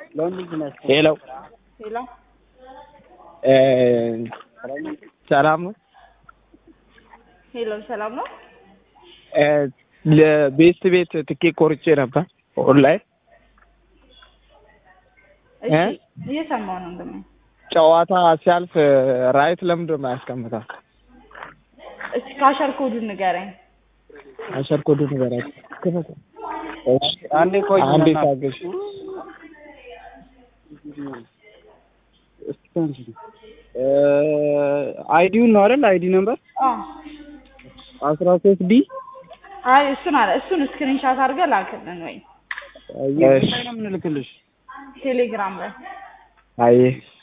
ሄሎ ሄሎ እ ሰላም ነው? ሄሎ፣ ሰላም ነው? እ ለቤስት ቤት ትኬት ቆርጬ ነበር ኦንላይን እሺ፣ እ? እየሰማሁ ነው እንደምን ጨዋታ ሲያልፍ ራይት ለምንድን ነው የማያስቀምጠው? እስኪ ካሸር ኮዱን ንገረኝ። አሸር ኮዱ ንገራት። እሺ፣ አንዴ ቆይ አንዴ በእናትህ። ታገሽ። እ አይዲውን ነው አይደል? አይዲ ነምበር አዎ፣ አስራ ሶስት ዲ አይ እሱን አለ እሱን ስክሪንሻት አድርገህ ላክልን ወይ እሺ፣ ላይ ነው የምንልክልሽ። ቴሌግራም ላይ አየህ